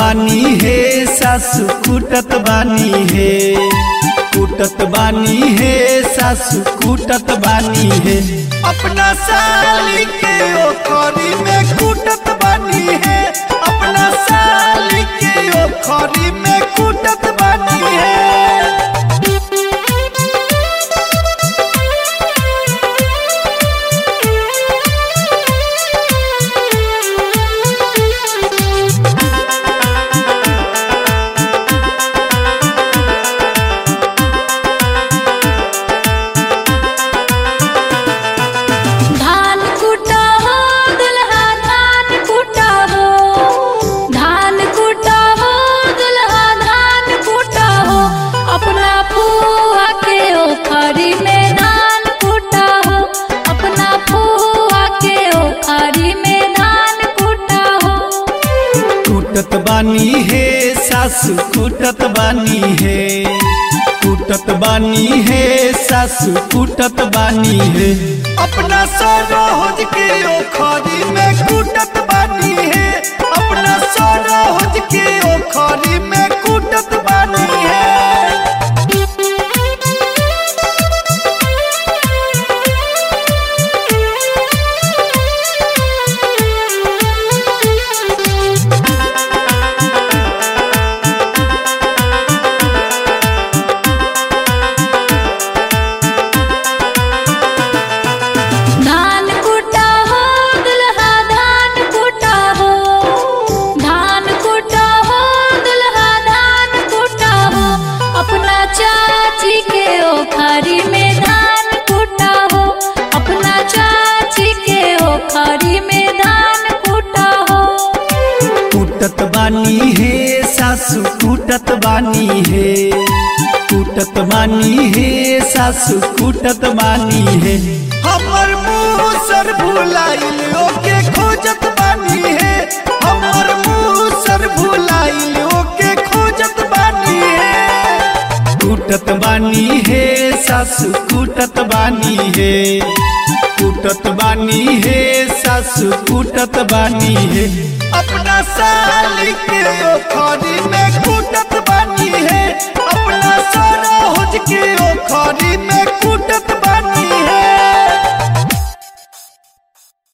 बानी हे सासु कूटत बानी हे कूटत बानी हे सासु कूटत बानी हे अपना साली के ओखरी में कूटत बानी है अपना साली के ओखरी में कूटत बानी है धान कुटा हो दुल्हा धान कुटा हो धान कुटा हो दुल्हा धान कुटा हो अपना फुआ के ओखरी में धान कुटा हो अपना फुआ के ओखरी में धान कुटा हो कूटत बानी हे सासु कूटत बानी हे कूटत बानी हे सासु कूटत बानी हे अपना सरोज के ओखरी में कूटत बानी है अपना सरोज के ओखरी में कूटत बानी है धान कुटा हो दुल्हा धान कुटा हो धान कुटा हो दुल्हा धान कुटा हो अपना चाची के ओखरी में धान कुटा हो अपना चाची के ओखरी में धान कुटा हो कूटत बानी हे सासु कूटत बानी हे कूटत बानी हे सासु कूटत बानी हे हमर मुँह सर भुलाइल ओके खोजत बानी हे हमर मुँह सर भुलाइल ओके खोजत बानी हे कूटत बानी हे सासु कूटत बानी हे कूटत बानी हे सासु कूटत बानी हे अपना साली के ओखरी